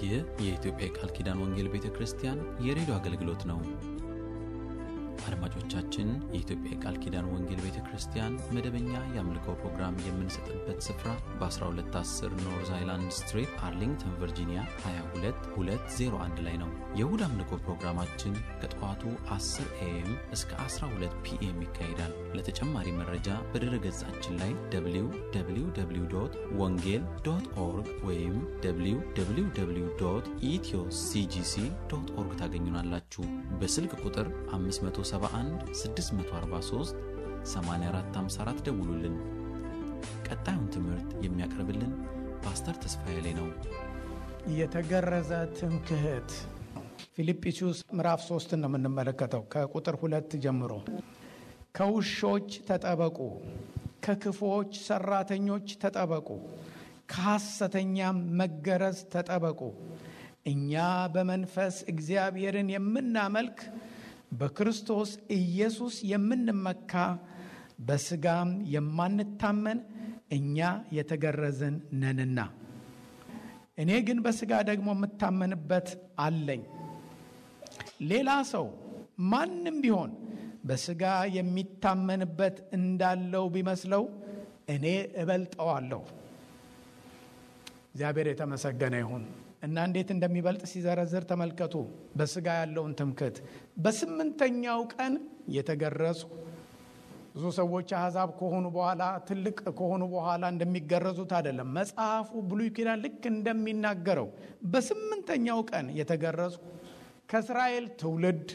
ይህ የኢትዮጵያ የቃል ኪዳን ወንጌል ቤተ ክርስቲያን የሬዲዮ አገልግሎት ነው። አድማጮቻችን፣ የኢትዮጵያ የቃል ኪዳን ወንጌል ቤተ ክርስቲያን መደበኛ የአምልኮ ፕሮግራም የምንሰጥበት ስፍራ በ1210 ኖርዝ አይላንድ ስትሪት አርሊንግተን ቨርጂኒያ 22201 ላይ ነው። የእሁድ አምልኮ ፕሮግራማችን ከጠዋቱ 10 ኤኤም እስከ 12 ፒኤም ይካሄዳል። ለተጨማሪ መረጃ በድረ ገጻችን ላይ www ወንጌል ዶት ኦርግ ወይም www ኢትዮ ሲጂሲ ዶት ኦርግ ታገኙናላችሁ። በስልክ ቁጥር 571 643 8454 ደውሉልን። ቀጣዩን ትምህርት የሚያቀርብልን ፓስተር ተስፋዬ ላይ ነው። የተገረዘ ትምክህት ፊልጵስዩስ ምዕራፍ ሶስትን ነው የምንመለከተው ከቁጥር ሁለት ጀምሮ ከውሾች ተጠበቁ፣ ከክፉዎች ሰራተኞች ተጠበቁ፣ ከሐሰተኛም መገረዝ ተጠበቁ። እኛ በመንፈስ እግዚአብሔርን የምናመልክ በክርስቶስ ኢየሱስ የምንመካ በሥጋም የማንታመን እኛ የተገረዝን ነንና፣ እኔ ግን በሥጋ ደግሞ የምታመንበት አለኝ። ሌላ ሰው ማንም ቢሆን በሥጋ የሚታመንበት እንዳለው ቢመስለው እኔ እበልጠዋለሁ። እግዚአብሔር የተመሰገነ ይሁን እና እንዴት እንደሚበልጥ ሲዘረዝር ተመልከቱ። በሥጋ ያለውን ትምክህት በስምንተኛው ቀን የተገረዝኩ ብዙ ሰዎች አሕዛብ ከሆኑ በኋላ ትልቅ ከሆኑ በኋላ እንደሚገረዙት አይደለም። መጽሐፉ ብሉይ ኪዳን ልክ እንደሚናገረው በስምንተኛው ቀን የተገረዝኩ ከእስራኤል ትውልድ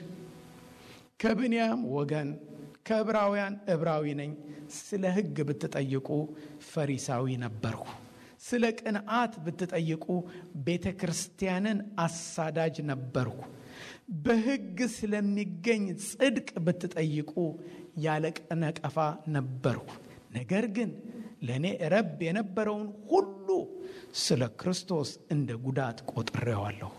ከብንያም ወገን ከዕብራውያን ዕብራዊ ነኝ። ስለ ሕግ ብትጠይቁ ፈሪሳዊ ነበርሁ። ስለ ቅንዓት ብትጠይቁ ቤተ ክርስቲያንን አሳዳጅ ነበርሁ። በሕግ ስለሚገኝ ጽድቅ ብትጠይቁ ያለ ነቀፋ ነበርሁ። ነገር ግን ለእኔ ረብ የነበረውን ሁሉ ስለ ክርስቶስ እንደ ጉዳት ቆጥሬዋለሁ።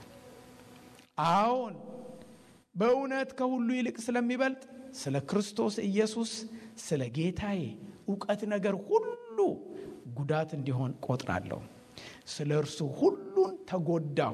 አዎን በእውነት ከሁሉ ይልቅ ስለሚበልጥ ስለ ክርስቶስ ኢየሱስ ስለ ጌታዬ እውቀት ነገር ሁሉ ጉዳት እንዲሆን ቆጥራለሁ። ስለ እርሱ ሁሉን ተጎዳሁ፣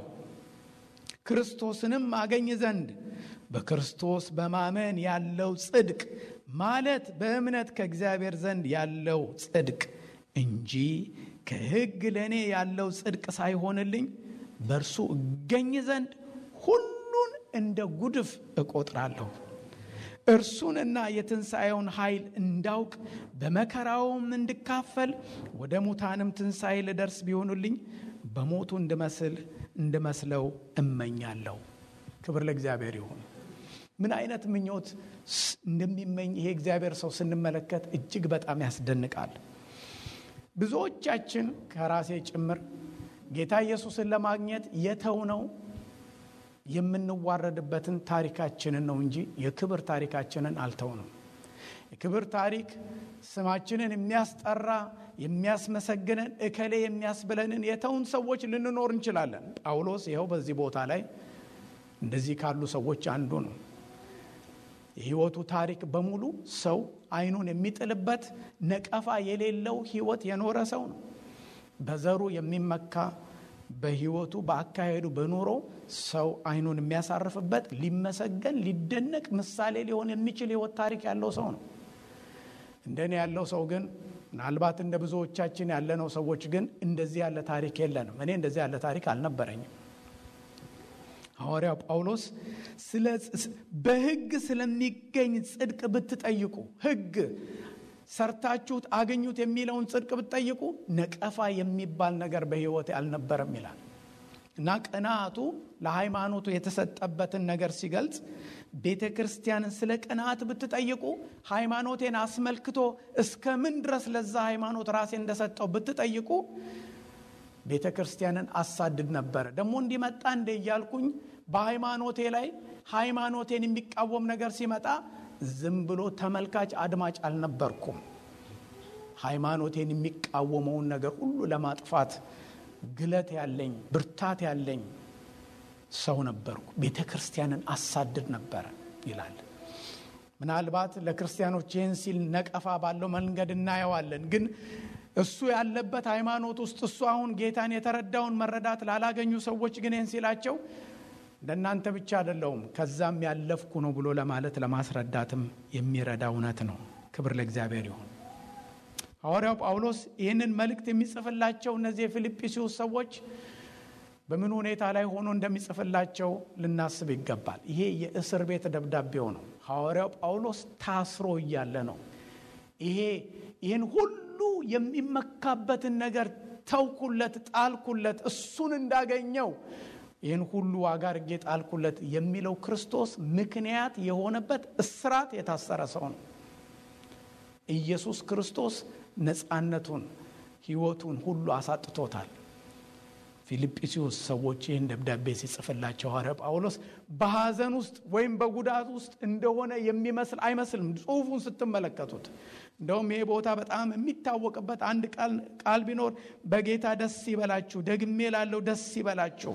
ክርስቶስንም አገኝ ዘንድ በክርስቶስ በማመን ያለው ጽድቅ ማለት በእምነት ከእግዚአብሔር ዘንድ ያለው ጽድቅ እንጂ ከሕግ ለእኔ ያለው ጽድቅ ሳይሆንልኝ በእርሱ እገኝ ዘንድ ሁሉን እንደ ጉድፍ እቆጥራለሁ። እርሱንና የትንሣኤውን ኃይል እንዳውቅ በመከራውም እንድካፈል ወደ ሙታንም ትንሣኤ ልደርስ ቢሆኑልኝ በሞቱ እንድመስል እንድመስለው እመኛለሁ። ክብር ለእግዚአብሔር ይሁን። ምን አይነት ምኞት እንደሚመኝ ይሄ እግዚአብሔር ሰው ስንመለከት እጅግ በጣም ያስደንቃል። ብዙዎቻችን ከራሴ ጭምር ጌታ ኢየሱስን ለማግኘት የተውነው የምንዋረድበትን ታሪካችንን ነው እንጂ የክብር ታሪካችንን አልተውንም። የክብር ታሪክ ስማችንን የሚያስጠራ የሚያስመሰግነን እከሌ የሚያስብለንን የተውን ሰዎች ልንኖር እንችላለን። ጳውሎስ ይኸው በዚህ ቦታ ላይ እንደዚህ ካሉ ሰዎች አንዱ ነው። የሕይወቱ ታሪክ በሙሉ ሰው ዓይኑን የሚጥልበት ነቀፋ የሌለው ሕይወት የኖረ ሰው ነው። በዘሩ የሚመካ በሕይወቱ በአካሄዱ በኑሮ ሰው ዓይኑን የሚያሳርፍበት ሊመሰገን ሊደነቅ ምሳሌ ሊሆን የሚችል ሕይወት ታሪክ ያለው ሰው ነው። እንደኔ ያለው ሰው ግን ምናልባት እንደ ብዙዎቻችን ያለነው ሰዎች ግን እንደዚህ ያለ ታሪክ የለንም። እኔ እንደዚህ ያለ ታሪክ አልነበረኝም። ሐዋርያው ጳውሎስ በሕግ ስለሚገኝ ጽድቅ ብትጠይቁ ሕግ ሰርታችሁት አገኙት የሚለውን ጽድቅ ብትጠይቁ ነቀፋ የሚባል ነገር በሕይወት አልነበረም ይላል እና ቅንዓቱ ለሃይማኖቱ የተሰጠበትን ነገር ሲገልጽ ቤተ ክርስቲያንን ስለ ቅንዓት ብትጠይቁ ሃይማኖቴን አስመልክቶ እስከ ምን ድረስ ለዛ ሃይማኖት ራሴ እንደሰጠው ብትጠይቁ ቤተ ክርስቲያንን አሳድድ ነበረ። ደግሞ እንዲመጣ እንደ እያልኩኝ በሃይማኖቴ ላይ ሃይማኖቴን የሚቃወም ነገር ሲመጣ ዝም ብሎ ተመልካች አድማጭ አልነበርኩም። ሃይማኖቴን የሚቃወመውን ነገር ሁሉ ለማጥፋት ግለት ያለኝ ብርታት ያለኝ ሰው ነበርኩ። ቤተ ክርስቲያንን አሳድድ ነበረ ይላል። ምናልባት ለክርስቲያኖች ይህን ሲል ነቀፋ ባለው መንገድ እናየዋለን። ግን እሱ ያለበት ሃይማኖት ውስጥ እሱ አሁን ጌታን የተረዳውን መረዳት ላላገኙ ሰዎች ግን ይህን ሲላቸው እንደናንተ ብቻ አይደለውም ከዛም ያለፍኩ ነው ብሎ ለማለት ለማስረዳትም የሚረዳ እውነት ነው። ክብር ለእግዚአብሔር ይሁን። ሐዋርያው ጳውሎስ ይህንን መልእክት የሚጽፍላቸው እነዚህ የፊልጵስዩስ ሰዎች በምን ሁኔታ ላይ ሆኖ እንደሚጽፍላቸው ልናስብ ይገባል። ይሄ የእስር ቤት ደብዳቤው ነው። ሐዋርያው ጳውሎስ ታስሮ እያለ ነው። ይሄ ይህን ሁሉ የሚመካበትን ነገር ተውኩለት፣ ጣልኩለት፣ እሱን እንዳገኘው ይህን ሁሉ ዋጋ አድርጌ ጣልኩለት የሚለው ክርስቶስ ምክንያት የሆነበት እስራት የታሰረ ሰው ነው። ኢየሱስ ክርስቶስ ነፃነቱን ሕይወቱን ሁሉ አሳጥቶታል። ፊልጵስዩስ ሰዎች ይህን ደብዳቤ ሲጽፍላቸው ሐዋርያ ጳውሎስ በሐዘን ውስጥ ወይም በጉዳት ውስጥ እንደሆነ የሚመስል አይመስልም። ጽሑፉን ስትመለከቱት እንደውም ይሄ ቦታ በጣም የሚታወቅበት አንድ ቃል ቢኖር በጌታ ደስ ይበላችሁ፣ ደግሜ ላለው ደስ ይበላችሁ፣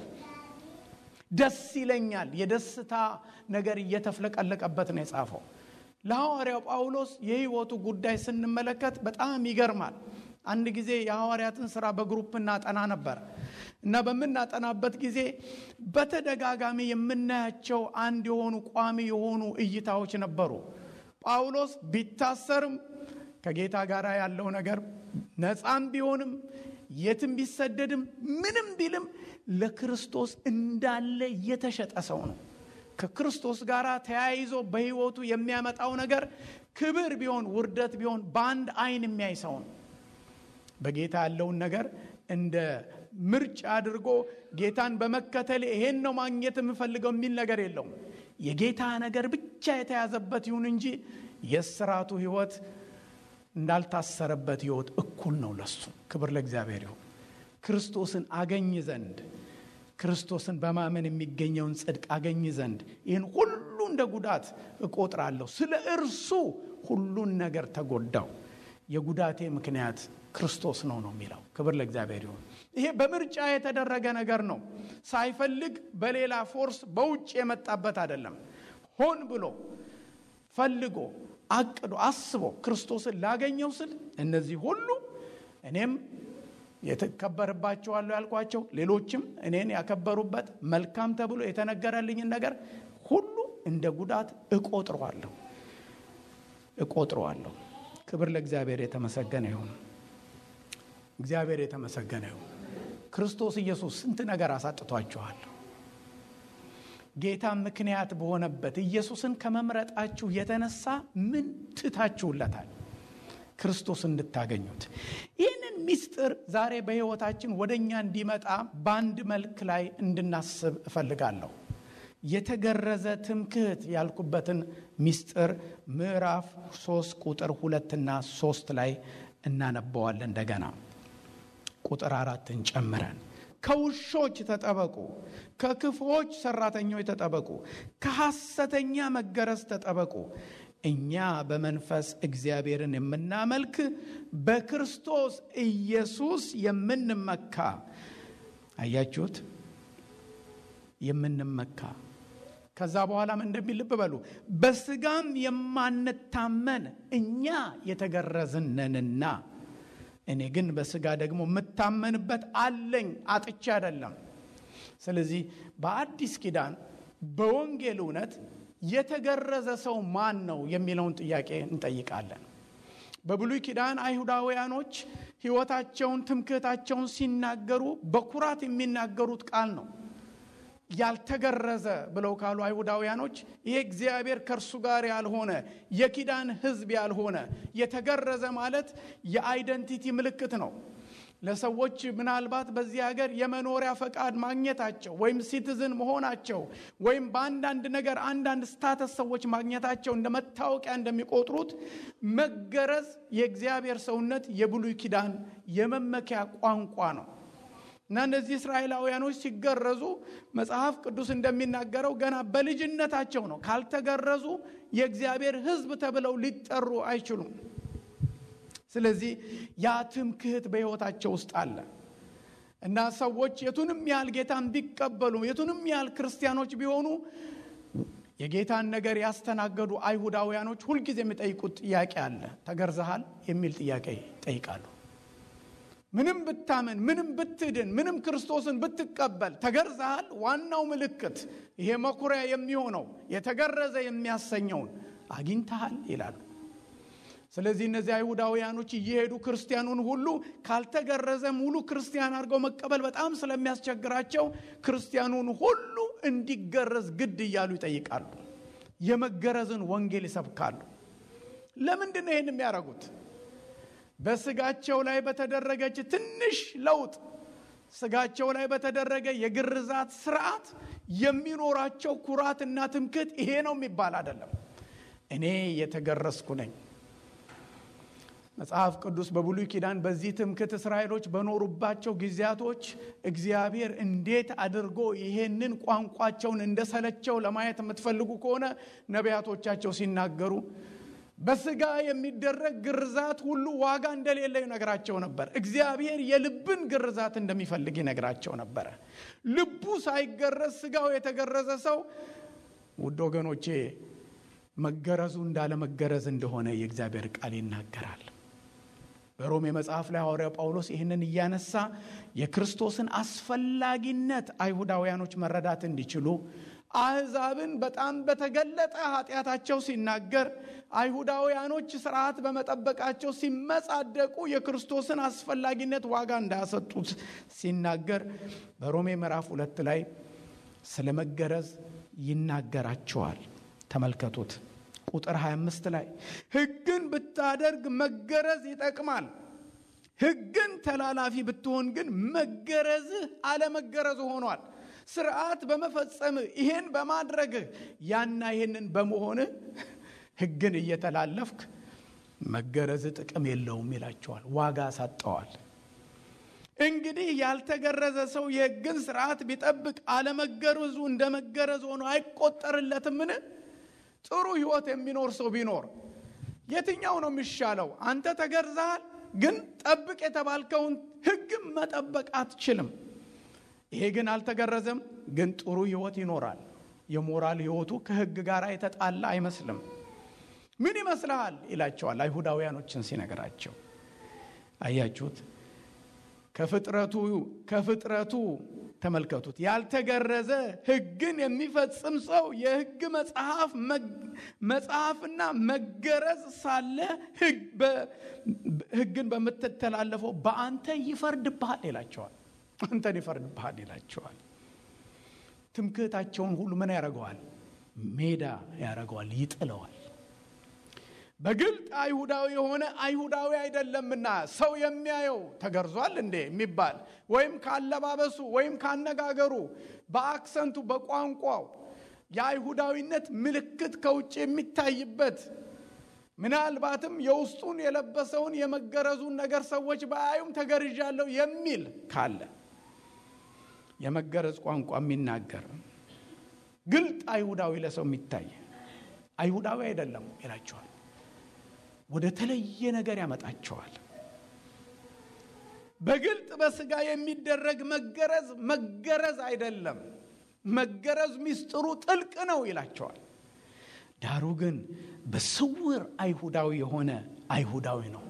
ደስ ይለኛል። የደስታ ነገር እየተፍለቀለቀበት ነው የጻፈው። ለሐዋርያው ጳውሎስ የሕይወቱ ጉዳይ ስንመለከት በጣም ይገርማል። አንድ ጊዜ የሐዋርያትን ሥራ በግሩፕ እናጠና ነበር እና በምናጠናበት ጊዜ በተደጋጋሚ የምናያቸው አንድ የሆኑ ቋሚ የሆኑ እይታዎች ነበሩ። ጳውሎስ ቢታሰርም ከጌታ ጋር ያለው ነገር ነፃም ቢሆንም የትም ቢሰደድም ምንም ቢልም ለክርስቶስ እንዳለ የተሸጠ ሰው ነው። ከክርስቶስ ጋር ተያይዞ በሕይወቱ የሚያመጣው ነገር ክብር ቢሆን ውርደት ቢሆን በአንድ አይን የሚያይ ሰው ነው። በጌታ ያለውን ነገር እንደ ምርጫ አድርጎ ጌታን በመከተል ይሄን ነው ማግኘት የምፈልገው የሚል ነገር የለውም። የጌታ ነገር ብቻ የተያዘበት ይሁን እንጂ የስራቱ ሕይወት እንዳልታሰረበት ሕይወት እኩል ነው ለሱ። ክብር ለእግዚአብሔር ይሁን። ክርስቶስን አገኝ ዘንድ ክርስቶስን በማመን የሚገኘውን ጽድቅ አገኝ ዘንድ ይህን ሁሉ እንደ ጉዳት እቆጥራለሁ። ስለ እርሱ ሁሉን ነገር ተጎዳው። የጉዳቴ ምክንያት ክርስቶስ ነው ነው የሚለው። ክብር ለእግዚአብሔር ይሁን። ይሄ በምርጫ የተደረገ ነገር ነው። ሳይፈልግ በሌላ ፎርስ በውጭ የመጣበት አይደለም። ሆን ብሎ ፈልጎ አቅዶ አስቦ ክርስቶስን ላገኘው ስል እነዚህ ሁሉ እኔም የተከበርባቸዋለሁ ያልኳቸው ሌሎችም እኔን ያከበሩበት መልካም ተብሎ የተነገረልኝን ነገር ሁሉ እንደ ጉዳት እቆጥረዋለሁ እቆጥረዋለሁ። ክብር ለእግዚአብሔር የተመሰገነ ይሁን። እግዚአብሔር የተመሰገነ ይሁን። ክርስቶስ ኢየሱስ ስንት ነገር አሳጥቷችኋል። ጌታ ምክንያት በሆነበት ኢየሱስን ከመምረጣችሁ የተነሳ ምን ትታችሁለታል? ክርስቶስ እንድታገኙት ይህንን ምስጢር ዛሬ በሕይወታችን ወደ እኛ እንዲመጣ በአንድ መልክ ላይ እንድናስብ እፈልጋለሁ። የተገረዘ ትምክህት ያልኩበትን ምስጢር ምዕራፍ ሶስት ቁጥር ሁለትና ሶስት ላይ እናነበዋለን። እንደገና ቁጥር አራትን ጨምረን ከውሾች ተጠበቁ፣ ከክፉዎች ሰራተኞች ተጠበቁ፣ ከሐሰተኛ መገረዝ ተጠበቁ። እኛ በመንፈስ እግዚአብሔርን የምናመልክ በክርስቶስ ኢየሱስ የምንመካ አያችሁት? የምንመካ ከዛ በኋላም እንደሚል ልብ በሉ፣ በስጋም የማንታመን እኛ የተገረዝነንና እኔ ግን በስጋ ደግሞ የምታመንበት አለኝ አጥቻ አይደለም። ስለዚህ በአዲስ ኪዳን በወንጌል እውነት የተገረዘ ሰው ማን ነው የሚለውን ጥያቄ እንጠይቃለን። በብሉይ ኪዳን አይሁዳውያኖች ሕይወታቸውን፣ ትምክህታቸውን ሲናገሩ በኩራት የሚናገሩት ቃል ነው። ያልተገረዘ ብለው ካሉ አይሁዳውያኖች ይሄ እግዚአብሔር ከእርሱ ጋር ያልሆነ የኪዳን ሕዝብ ያልሆነ የተገረዘ ማለት የአይደንቲቲ ምልክት ነው። ለሰዎች ምናልባት በዚህ ሀገር የመኖሪያ ፈቃድ ማግኘታቸው ወይም ሲቲዝን መሆናቸው ወይም በአንዳንድ ነገር አንዳንድ ስታተስ ሰዎች ማግኘታቸው እንደ መታወቂያ እንደሚቆጥሩት መገረዝ የእግዚአብሔር ሰውነት የብሉይ ኪዳን የመመኪያ ቋንቋ ነው። እና እነዚህ እስራኤላውያኖች ሲገረዙ መጽሐፍ ቅዱስ እንደሚናገረው ገና በልጅነታቸው ነው። ካልተገረዙ የእግዚአብሔር ሕዝብ ተብለው ሊጠሩ አይችሉም። ስለዚህ ያ ትምክህት በሕይወታቸው ውስጥ አለ እና ሰዎች የቱንም ያህል ጌታን ቢቀበሉ የቱንም ያህል ክርስቲያኖች ቢሆኑ የጌታን ነገር ያስተናገዱ አይሁዳውያኖች ሁልጊዜ የሚጠይቁት ጥያቄ አለ። ተገርዘሃል የሚል ጥያቄ ይጠይቃሉ። ምንም ብታመን፣ ምንም ብትድን፣ ምንም ክርስቶስን ብትቀበል ተገርዘሃል። ዋናው ምልክት ይሄ መኩሪያ የሚሆነው የተገረዘ የሚያሰኘውን አግኝተሃል ይላሉ። ስለዚህ እነዚህ አይሁዳውያኖች እየሄዱ ክርስቲያኑን ሁሉ ካልተገረዘ ሙሉ ክርስቲያን አድርገው መቀበል በጣም ስለሚያስቸግራቸው ክርስቲያኑን ሁሉ እንዲገረዝ ግድ እያሉ ይጠይቃሉ። የመገረዝን ወንጌል ይሰብካሉ። ለምንድን ነው ይህን የሚያደርጉት? በስጋቸው ላይ በተደረገች ትንሽ ለውጥ ስጋቸው ላይ በተደረገ የግርዛት ስርዓት የሚኖራቸው ኩራትና ትምክህት ይሄ ነው የሚባል አይደለም። እኔ የተገረዝኩ ነኝ። መጽሐፍ ቅዱስ በብሉይ ኪዳን በዚህ ትምክህት እስራኤሎች በኖሩባቸው ጊዜያቶች እግዚአብሔር እንዴት አድርጎ ይሄንን ቋንቋቸውን እንደሰለቸው ለማየት የምትፈልጉ ከሆነ ነቢያቶቻቸው ሲናገሩ በስጋ የሚደረግ ግርዛት ሁሉ ዋጋ እንደሌለ ይነግራቸው ነበር። እግዚአብሔር የልብን ግርዛት እንደሚፈልግ ይነግራቸው ነበረ። ልቡ ሳይገረዝ ስጋው የተገረዘ ሰው ውድ ወገኖቼ መገረዙ እንዳለመገረዝ እንደሆነ የእግዚአብሔር ቃል ይናገራል። በሮሜ መጽሐፍ ላይ ሐዋርያው ጳውሎስ ይህንን እያነሳ የክርስቶስን አስፈላጊነት አይሁዳውያኖች መረዳት እንዲችሉ አሕዛብን በጣም በተገለጠ ኃጢአታቸው ሲናገር አይሁዳውያኖች ስርዓት በመጠበቃቸው ሲመጻደቁ የክርስቶስን አስፈላጊነት ዋጋ እንዳያሰጡት ሲናገር በሮሜ ምዕራፍ ሁለት ላይ ስለ መገረዝ ይናገራቸዋል። ተመልከቱት። ቁጥር 25 ላይ ሕግን ብታደርግ መገረዝ ይጠቅማል። ሕግን ተላላፊ ብትሆን ግን መገረዝህ አለመገረዝ ሆኗል። ስርዓት በመፈጸምህ ይሄን በማድረግህ ያና ይሄንን በመሆንህ ሕግን እየተላለፍክ መገረዝ ጥቅም የለውም ይላቸዋል። ዋጋ ሳጠዋል። እንግዲህ ያልተገረዘ ሰው የሕግን ስርዓት ቢጠብቅ አለመገረዙ እንደ መገረዝ ሆኖ አይቆጠርለትምን? ጥሩ ህይወት የሚኖር ሰው ቢኖር የትኛው ነው የሚሻለው? አንተ ተገርዘሃል፣ ግን ጠብቅ የተባልከውን ሕግም መጠበቅ አትችልም። ይሄ ግን አልተገረዘም፣ ግን ጥሩ ህይወት ይኖራል። የሞራል ህይወቱ ከሕግ ጋር የተጣላ አይመስልም። ምን ይመስልሃል ይላቸዋል አይሁዳውያኖችን ሲነግራቸው። አያችሁት? ከፍጥረቱ ከፍጥረቱ ተመልከቱት። ያልተገረዘ ሕግን የሚፈጽም ሰው የሕግ መጽሐፍ መጽሐፍና መገረዝ ሳለ ሕግን በምትተላለፈው በአንተ ይፈርድብሃል ይላቸዋል። አንተን ይፈርድብሃል ይላቸዋል። ትምክህታቸውን ሁሉ ምን ያደርገዋል? ሜዳ ያደርገዋል፣ ይጥለዋል። በግልጥ አይሁዳዊ የሆነ አይሁዳዊ አይደለምና ሰው የሚያየው ተገርዟል እንዴ የሚባል ወይም ካለባበሱ ወይም ካነጋገሩ በአክሰንቱ በቋንቋው የአይሁዳዊነት ምልክት ከውጭ የሚታይበት ምናልባትም የውስጡን የለበሰውን የመገረዙን ነገር ሰዎች ባያዩም ተገርዣለሁ የሚል ካለ የመገረዝ ቋንቋ የሚናገር ግልጥ አይሁዳዊ ለሰው የሚታይ አይሁዳዊ አይደለም ይላቸዋል። ወደ ተለየ ነገር ያመጣቸዋል። በግልጥ በስጋ የሚደረግ መገረዝ መገረዝ አይደለም። መገረዝ ሚስጥሩ ጥልቅ ነው ይላቸዋል። ዳሩ ግን በስውር አይሁዳዊ የሆነ አይሁዳዊ ነው።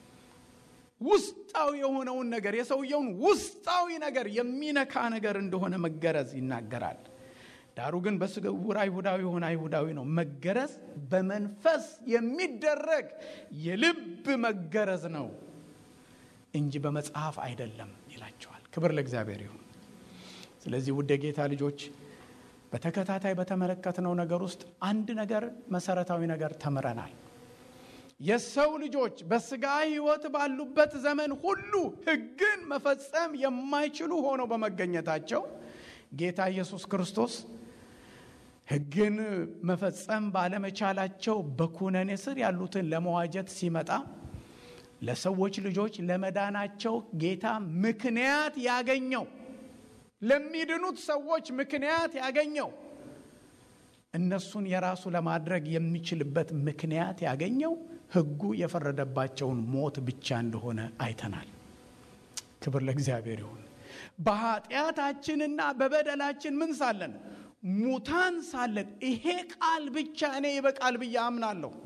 ውስጣዊ የሆነውን ነገር የሰውየውን ውስጣዊ ነገር የሚነካ ነገር እንደሆነ መገረዝ ይናገራል። ዳሩ ግን በስውር አይሁዳዊ የሆነ አይሁዳዊ ነው። መገረዝ በመንፈስ የሚደረግ የልብ መገረዝ ነው እንጂ በመጽሐፍ አይደለም ይላቸዋል። ክብር ለእግዚአብሔር ይሁን። ስለዚህ ውድ የጌታ ልጆች በተከታታይ በተመለከትነው ነገር ውስጥ አንድ ነገር መሰረታዊ ነገር ተምረናል። የሰው ልጆች በስጋ ሕይወት ባሉበት ዘመን ሁሉ ሕግን መፈጸም የማይችሉ ሆነው በመገኘታቸው ጌታ ኢየሱስ ክርስቶስ ሕግን መፈጸም ባለመቻላቸው በኩነኔ ስር ያሉትን ለመዋጀት ሲመጣ ለሰዎች ልጆች ለመዳናቸው ጌታ ምክንያት ያገኘው ለሚድኑት ሰዎች ምክንያት ያገኘው እነሱን የራሱ ለማድረግ የሚችልበት ምክንያት ያገኘው ሕጉ የፈረደባቸውን ሞት ብቻ እንደሆነ አይተናል። ክብር ለእግዚአብሔር ይሁን። በኃጢአታችንና በበደላችን ምን ሳለን ሙታን ሳለን ይሄ ቃል ብቻ እኔ ይበቃል ብዬ አምናለሁ።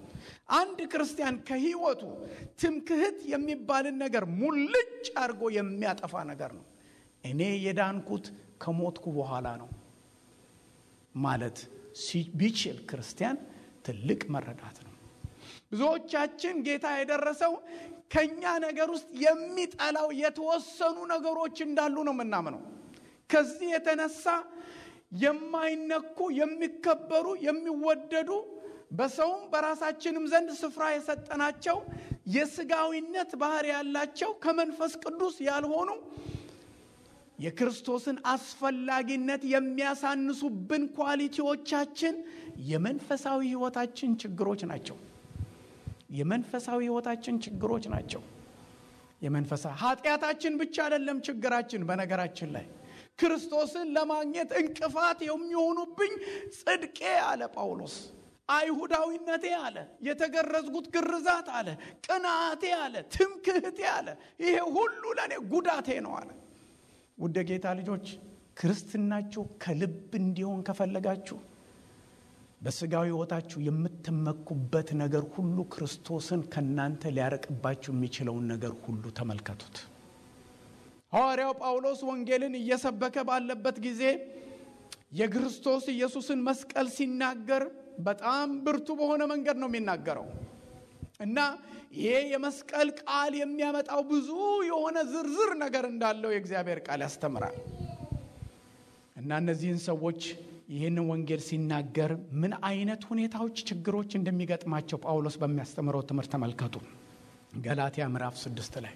አንድ ክርስቲያን ከህይወቱ ትምክህት የሚባልን ነገር ሙልጭ አድርጎ የሚያጠፋ ነገር ነው። እኔ የዳንኩት ከሞትኩ በኋላ ነው ማለት ቢችል ክርስቲያን ትልቅ መረዳት ነው። ብዙዎቻችን ጌታ የደረሰው ከኛ ነገር ውስጥ የሚጠላው የተወሰኑ ነገሮች እንዳሉ ነው የምናምነው። ከዚህ የተነሳ የማይነኩ የሚከበሩ፣ የሚወደዱ በሰውም በራሳችንም ዘንድ ስፍራ የሰጠናቸው የስጋዊነት ባህሪ ያላቸው ከመንፈስ ቅዱስ ያልሆኑ የክርስቶስን አስፈላጊነት የሚያሳንሱብን ኳሊቲዎቻችን የመንፈሳዊ ህይወታችን ችግሮች ናቸው። የመንፈሳዊ ህይወታችን ችግሮች ናቸው። የመንፈሳዊ ኃጢአታችን ብቻ አይደለም ችግራችን። በነገራችን ላይ ክርስቶስን ለማግኘት እንቅፋት የሚሆኑብኝ ጽድቄ አለ ጳውሎስ፣ አይሁዳዊነቴ አለ፣ የተገረዝጉት ግርዛት አለ፣ ቅንዓቴ አለ፣ ትምክህቴ አለ፣ ይሄ ሁሉ ለእኔ ጉዳቴ ነው አለ። ውድ ጌታ ልጆች ክርስትናችሁ ከልብ እንዲሆን ከፈለጋችሁ በስጋዊ ህይወታችሁ የምትመኩበት ነገር ሁሉ ክርስቶስን ከእናንተ ሊያረቅባችሁ የሚችለውን ነገር ሁሉ ተመልከቱት። ሐዋርያው ጳውሎስ ወንጌልን እየሰበከ ባለበት ጊዜ የክርስቶስ ኢየሱስን መስቀል ሲናገር በጣም ብርቱ በሆነ መንገድ ነው የሚናገረው እና ይሄ የመስቀል ቃል የሚያመጣው ብዙ የሆነ ዝርዝር ነገር እንዳለው የእግዚአብሔር ቃል ያስተምራል እና እነዚህን ሰዎች ይህንን ወንጌል ሲናገር ምን አይነት ሁኔታዎች፣ ችግሮች እንደሚገጥማቸው ጳውሎስ በሚያስተምረው ትምህርት ተመልከቱ። ገላትያ ምዕራፍ ስድስት ላይ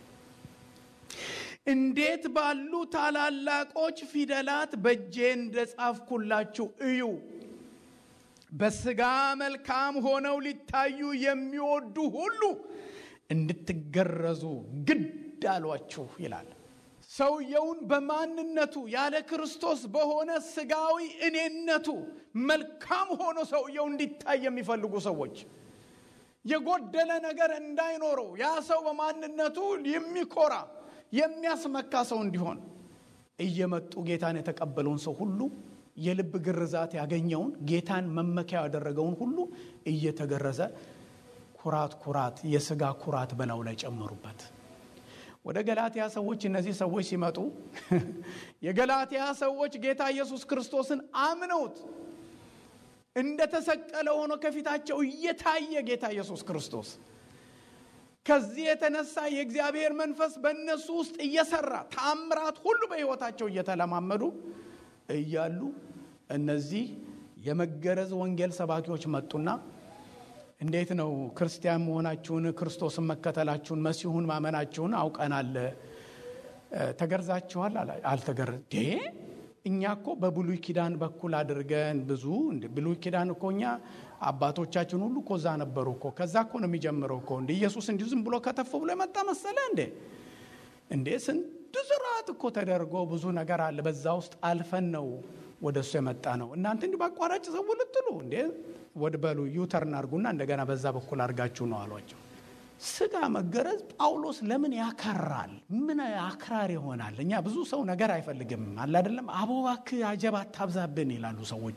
እንዴት ባሉ ታላላቆች ፊደላት በእጄ እንደጻፍኩላችሁ እዩ። በስጋ መልካም ሆነው ሊታዩ የሚወዱ ሁሉ እንድትገረዙ ግድ አሏችሁ ይላል። ሰውየውን በማንነቱ ያለ ክርስቶስ በሆነ ስጋዊ እኔነቱ መልካም ሆኖ ሰውየው እንዲታይ የሚፈልጉ ሰዎች የጎደለ ነገር እንዳይኖረው ያ ሰው በማንነቱ የሚኮራ የሚያስመካ ሰው እንዲሆን እየመጡ ጌታን የተቀበለውን ሰው ሁሉ የልብ ግርዛት ያገኘውን ጌታን መመኪያ ያደረገውን ሁሉ እየተገረዘ ኩራት ኩራት የስጋ ኩራት በላዩ ላይ ጨመሩበት። ወደ ገላትያ ሰዎች እነዚህ ሰዎች ሲመጡ የገላትያ ሰዎች ጌታ ኢየሱስ ክርስቶስን አምነውት እንደተሰቀለ ሆኖ ከፊታቸው እየታየ ጌታ ኢየሱስ ክርስቶስ ከዚህ የተነሳ የእግዚአብሔር መንፈስ በእነሱ ውስጥ እየሰራ ታምራት ሁሉ በሕይወታቸው እየተለማመዱ እያሉ እነዚህ የመገረዝ ወንጌል ሰባኪዎች መጡና እንዴት ነው ክርስቲያን መሆናችሁን ክርስቶስን መከተላችሁን መሲሁን ማመናችሁን አውቀናል። ተገርዛችኋል? አልተገረ እኛ እኮ በብሉይ ኪዳን በኩል አድርገን ብዙ ብሉይ ኪዳን እኮ እኛ አባቶቻችን ሁሉ እኮ እዛ ነበሩ እኮ ከዛ እኮ ነው የሚጀምረው እኮ እንደ ኢየሱስ እንዲሁ ዝም ብሎ ከተፍ ብሎ የመጣ መሰለ እንዴ? እንዴ ስንት ስርዓት እኮ ተደርጎ ብዙ ነገር አለ። በዛ ውስጥ አልፈን ነው ወደ እሱ የመጣ ነው። እናንተ እንዲሁ በአቋራጭ ሰው ልትሉ እንዴ ወድ በሉ ዩተርን አድርጉና እንደገና በዛ በኩል አድርጋችሁ ነው አሏቸው። ስጋ መገረዝ ጳውሎስ ለምን ያከራል? ምን አክራር ይሆናል? እኛ ብዙ ሰው ነገር አይፈልግም አለ አይደለም። አቦባክ አጀብ አታብዛብን ይላሉ ሰዎች።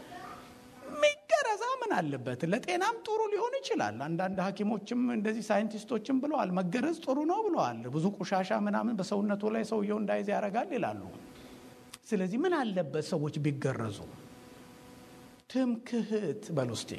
ሚገረዛ ምን አለበት? ለጤናም ጥሩ ሊሆን ይችላል። አንዳንድ ሐኪሞችም እንደዚህ ሳይንቲስቶችም ብለዋል፣ መገረዝ ጥሩ ነው ብለዋል። ብዙ ቆሻሻ ምናምን በሰውነቱ ላይ ሰውየው እንዳይዝ ያደርጋል ይላሉ። ስለዚህ ምን አለበት ሰዎች ቢገረዙ? ትምክህት በሉ እስቲ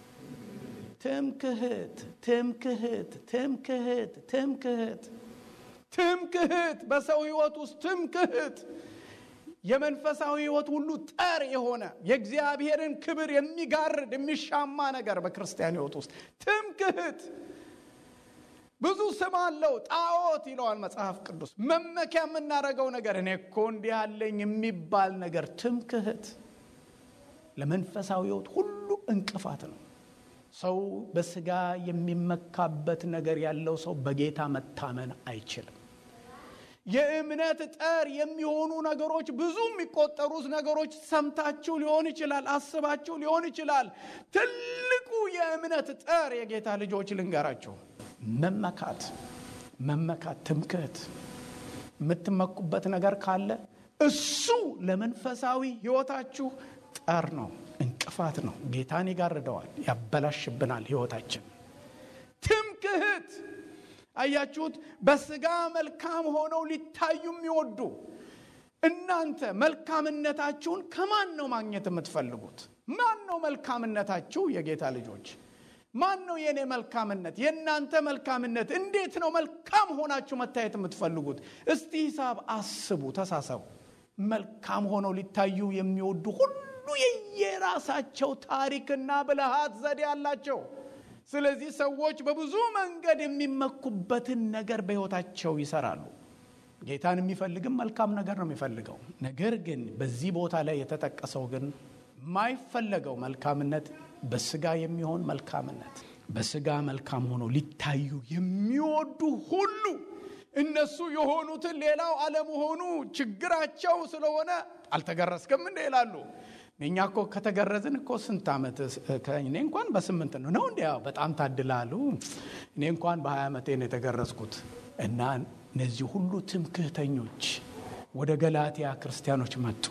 ትምክህት ትምክህት ትምክህት ትምክህት ትምክህት በሰው ህይወት ውስጥ ትምክህት የመንፈሳዊ ህይወት ሁሉ ጠር የሆነ የእግዚአብሔርን ክብር የሚጋርድ የሚሻማ ነገር በክርስቲያን ህይወት ውስጥ ትምክህት ብዙ ስም አለው። ጣዖት ይለዋል መጽሐፍ ቅዱስ። መመኪያ የምናደርገው ነገር እኔ እኮ እንዲህ ያለኝ የሚባል ነገር ትምክህት ለመንፈሳዊ ህይወት ሁሉ እንቅፋት ነው። ሰው በስጋ የሚመካበት ነገር ያለው ሰው በጌታ መታመን አይችልም። የእምነት ጠር የሚሆኑ ነገሮች ብዙ የሚቆጠሩት ነገሮች ሰምታችሁ ሊሆን ይችላል፣ አስባችሁ ሊሆን ይችላል። ትልቁ የእምነት ጠር የጌታ ልጆች ልንገራችሁ፣ መመካት መመካት፣ ትምክህት የምትመኩበት ነገር ካለ እሱ ለመንፈሳዊ ህይወታችሁ ጠር ነው፣ እንቅፋት ነው። ጌታን ይጋርደዋል፣ ያበላሽብናል ህይወታችን። አያችሁት? በስጋ መልካም ሆነው ሊታዩ የሚወዱ እናንተ መልካምነታችሁን ከማን ነው ማግኘት የምትፈልጉት? ማን ነው መልካምነታችሁ? የጌታ ልጆች ማን ነው የእኔ መልካምነት? የእናንተ መልካምነት እንዴት ነው መልካም ሆናችሁ መታየት የምትፈልጉት? እስቲ ሂሳብ አስቡ፣ ተሳሰቡ። መልካም ሆነው ሊታዩ የሚወዱ ሁሉ የየራሳቸው ታሪክና ብልሃት ዘዴ አላቸው። ስለዚህ ሰዎች በብዙ መንገድ የሚመኩበትን ነገር በሕይወታቸው ይሰራሉ። ጌታን የሚፈልግም መልካም ነገር ነው የሚፈልገው። ነገር ግን በዚህ ቦታ ላይ የተጠቀሰው ግን የማይፈለገው መልካምነት በስጋ የሚሆን መልካምነት በስጋ መልካም ሆኖ ሊታዩ የሚወዱ ሁሉ እነሱ የሆኑትን ሌላው አለመሆኑ ችግራቸው ስለሆነ አልተገረዝክም እንደ ይላሉ። እኛ እኮ ከተገረዝን እኮ ስንት ዓመት እኔ እንኳን በስምንት ነው ነው እንዲ በጣም ታድላሉ። እኔ እንኳን በሀያ ዓመቴ ነው የተገረዝኩት። እና እነዚህ ሁሉ ትምክህተኞች ወደ ገላትያ ክርስቲያኖች መጡ።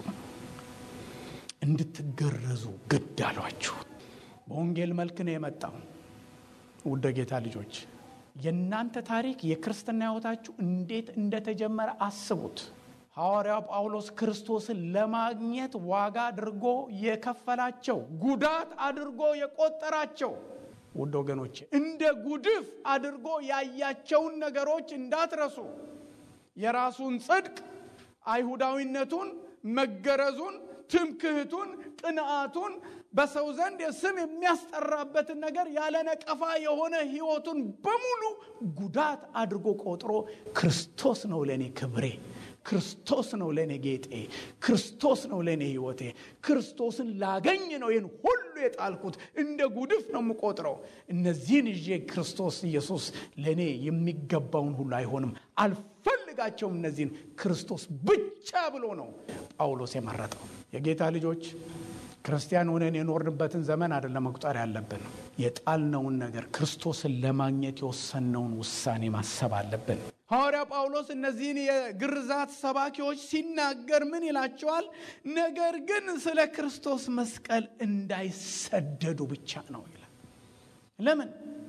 እንድትገረዙ ግድ አሏችሁ። በወንጌል መልክ ነው የመጣው። ውድ ጌታ ልጆች የእናንተ ታሪክ የክርስትና ሕይወታችሁ እንዴት እንደተጀመረ አስቡት። ሐዋርያው ጳውሎስ ክርስቶስን ለማግኘት ዋጋ አድርጎ የከፈላቸው ጉዳት አድርጎ የቆጠራቸው ውድ ወገኖቼ እንደ ጉድፍ አድርጎ ያያቸውን ነገሮች እንዳትረሱ። የራሱን ጽድቅ፣ አይሁዳዊነቱን፣ መገረዙን፣ ትምክህቱን፣ ቅንዓቱን በሰው ዘንድ የስም የሚያስጠራበትን ነገር ያለ ነቀፋ የሆነ ሕይወቱን በሙሉ ጉዳት አድርጎ ቆጥሮ ክርስቶስ ነው ለእኔ ክብሬ ክርስቶስ ነው ለእኔ ጌጤ፣ ክርስቶስ ነው ለእኔ ሕይወቴ፣ ክርስቶስን ላገኝ ነው ይህን ሁሉ የጣልኩት፣ እንደ ጉድፍ ነው የምቆጥረው። እነዚህን ይዤ ክርስቶስ ኢየሱስ ለእኔ የሚገባውን ሁሉ አይሆንም፣ አልፈልጋቸውም። እነዚህን ክርስቶስ ብቻ ብሎ ነው ጳውሎስ የመረጠው። የጌታ ልጆች ክርስቲያን ሆነን የኖርንበትን ዘመን አይደለም መቁጠር ያለብን። የጣልነውን ነገር ክርስቶስን ለማግኘት የወሰንነውን ውሳኔ ማሰብ አለብን። ሐዋርያ ጳውሎስ እነዚህን የግርዛት ሰባኪዎች ሲናገር ምን ይላቸዋል? ነገር ግን ስለ ክርስቶስ መስቀል እንዳይሰደዱ ብቻ ነው ይላል። ለምን?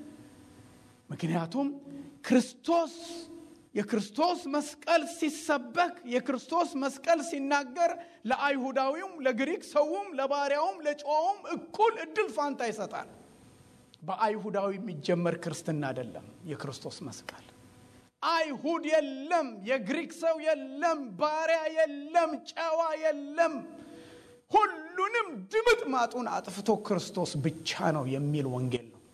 ምክንያቱም ክርስቶስ የክርስቶስ መስቀል ሲሰበክ የክርስቶስ መስቀል ሲናገር ለአይሁዳዊውም፣ ለግሪክ ሰውም፣ ለባሪያውም፣ ለጨዋውም እኩል እድል ፋንታ ይሰጣል። በአይሁዳዊ የሚጀመር ክርስትና አይደለም የክርስቶስ መስቀል። አይሁድ የለም፣ የግሪክ ሰው የለም፣ ባሪያ የለም፣ ጨዋ የለም። ሁሉንም ድምጥ ማጡን አጥፍቶ ክርስቶስ ብቻ ነው የሚል ወንጌል ነው።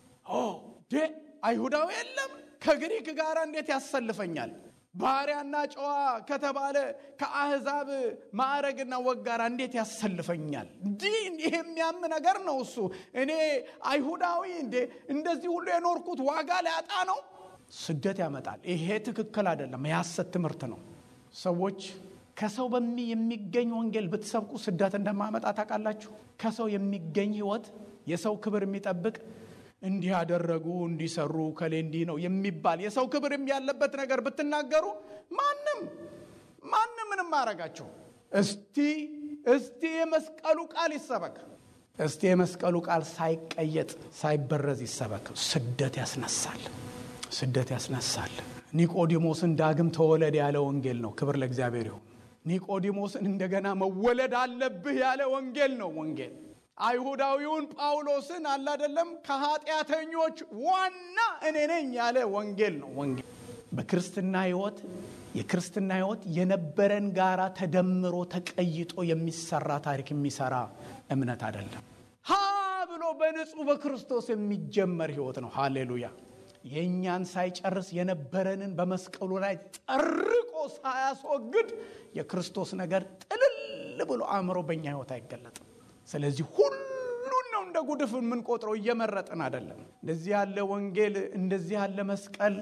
አይሁዳዊ የለም ከግሪክ ጋር እንዴት ያሰልፈኛል? ባሪያና ጨዋ ከተባለ ከአህዛብ ማዕረግና ወግ ጋር እንዴት ያሰልፈኛል? እንዲህ ይሄ የሚያም ነገር ነው እሱ። እኔ አይሁዳዊ እንዴ እንደዚህ ሁሉ የኖርኩት ዋጋ ሊያጣ ነው? ስደት ያመጣል። ይሄ ትክክል አይደለም፣ የሐሰት ትምህርት ነው። ሰዎች ከሰው በሚ የሚገኝ ወንጌል ብትሰብኩ ስደት እንደማመጣ ታውቃላችሁ። ከሰው የሚገኝ ህይወት የሰው ክብር የሚጠብቅ እንዲህ ያደረጉ እንዲሰሩ ከሌ እንዲህ ነው የሚባል የሰው ክብር ያለበት ነገር ብትናገሩ ማንም ማንም ምንም አረጋቸው። እስቲ እስቲ የመስቀሉ ቃል ይሰበክ። እስቲ የመስቀሉ ቃል ሳይቀየጥ ሳይበረዝ ይሰበክ። ስደት ያስነሳል፣ ስደት ያስነሳል። ኒቆዲሞስን ዳግም ተወለድ ያለ ወንጌል ነው። ክብር ለእግዚአብሔር ይሁን። ኒቆዲሞስን እንደገና መወለድ አለብህ ያለ ወንጌል ነው ወንጌል አይሁዳዊውን ጳውሎስን አላደለም ከኃጢአተኞች ዋና እኔ ነኝ ያለ ወንጌል ነው ወንጌል። በክርስትና ህይወት የክርስትና ህይወት የነበረን ጋራ ተደምሮ ተቀይጦ የሚሰራ ታሪክ የሚሰራ እምነት አይደለም። ሀ ብሎ በንጹህ በክርስቶስ የሚጀመር ህይወት ነው። ሃሌሉያ። የእኛን ሳይጨርስ የነበረንን በመስቀሉ ላይ ጠርቆ ሳያስወግድ የክርስቶስ ነገር ጥልል ብሎ አእምሮ በእኛ ህይወት አይገለጥም። ስለዚህ ሁሉን ነው እንደ ጉድፍ የምንቆጥረው፣ እየመረጥን አይደለም። እንደዚህ ያለ ወንጌል እንደዚህ ያለ መስቀል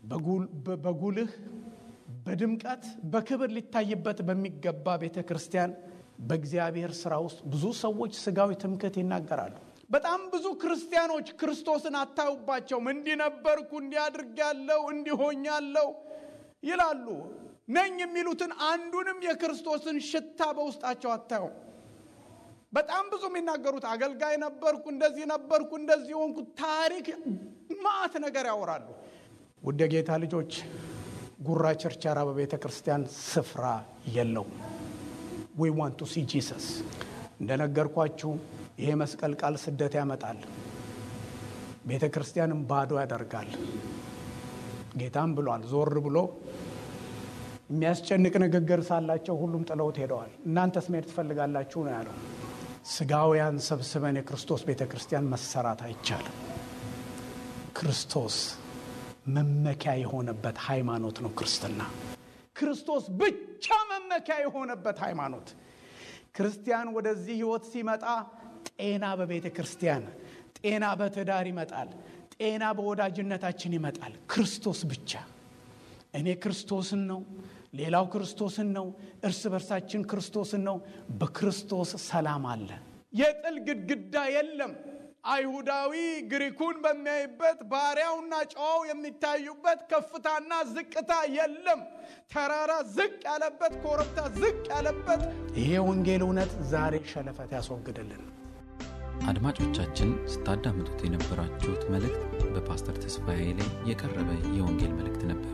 በጉልህ በድምቀት በክብር ሊታይበት በሚገባ ቤተ ክርስቲያን በእግዚአብሔር ስራ ውስጥ ብዙ ሰዎች ስጋዊ ትምክህት ይናገራሉ። በጣም ብዙ ክርስቲያኖች ክርስቶስን አታዩባቸውም። እንዲህ ነበርኩ፣ እንዲህ አድርጌያለሁ፣ እንዲህ ሆኛለሁ ይላሉ። ነኝ የሚሉትን አንዱንም የክርስቶስን ሽታ በውስጣቸው አታዩም። በጣም ብዙ የሚናገሩት አገልጋይ ነበርኩ፣ እንደዚህ ነበርኩ፣ እንደዚህ ሆንኩ፣ ታሪክ ማዕት ነገር ያወራሉ። ውድ የጌታ ልጆች ጉራ ቸርቻራ በቤተ ክርስቲያን ስፍራ የለውም። ዊ ዋንት ቱ ሲ ጂሰስ። እንደነገርኳችሁ ይሄ መስቀል ቃል ስደት ያመጣል፣ ቤተ ክርስቲያንም ባዶ ያደርጋል። ጌታም ብሏል። ዞር ብሎ የሚያስጨንቅ ንግግር ሳላቸው ሁሉም ጥለውት ሄደዋል። እናንተስ መሄድ ትፈልጋላችሁ ነው ያለው። ስጋውያን ሰብስበን የክርስቶስ ቤተ ክርስቲያን መሰራት አይቻልም። ክርስቶስ መመኪያ የሆነበት ሃይማኖት ነው ክርስትና። ክርስቶስ ብቻ መመኪያ የሆነበት ሃይማኖት። ክርስቲያን ወደዚህ ህይወት ሲመጣ ጤና በቤተ ክርስቲያን፣ ጤና በትዳር ይመጣል፣ ጤና በወዳጅነታችን ይመጣል። ክርስቶስ ብቻ። እኔ ክርስቶስን ነው፣ ሌላው ክርስቶስን ነው፣ እርስ በርሳችን ክርስቶስን ነው። በክርስቶስ ሰላም አለ። የጥል ግድግዳ የለም። አይሁዳዊ ግሪኩን በሚያይበት ባሪያውና ጨዋው የሚታዩበት ከፍታና ዝቅታ የለም። ተራራ ዝቅ ያለበት፣ ኮረብታ ዝቅ ያለበት ይሄ ወንጌል እውነት ዛሬ ሸለፈት ያስወግድልን። አድማጮቻችን ስታዳምጡት የነበራችሁት መልእክት በፓስተር ተስፋዬ ላይ የቀረበ የወንጌል መልእክት ነበር።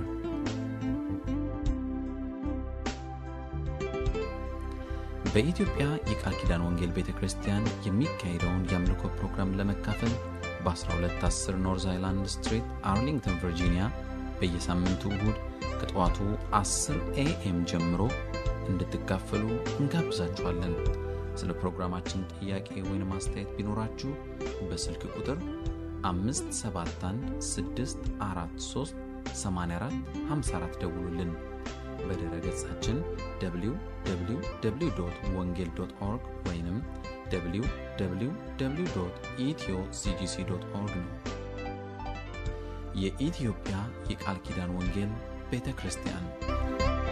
በኢትዮጵያ የቃል ኪዳን ወንጌል ቤተ ክርስቲያን የሚካሄደውን የአምልኮ ፕሮግራም ለመካፈል በ1210 ኖርዝ አይላንድ ስትሪት አርሊንግተን ቨርጂኒያ በየሳምንቱ እሁድ ከጠዋቱ 10 ኤኤም ጀምሮ እንድትካፈሉ እንጋብዛችኋለን። ስለ ፕሮግራማችን ጥያቄ ወይም አስተያየት ቢኖራችሁ በስልክ ቁጥር 571 643 84 54 ደውሉልን። በድረ ገጻችን www ወንጌል ኦርግ ወይም www ኢትዮ ሲጂሲ ኦርግ ነው። የኢትዮጵያ የቃል ኪዳን ወንጌል ቤተ ክርስቲያን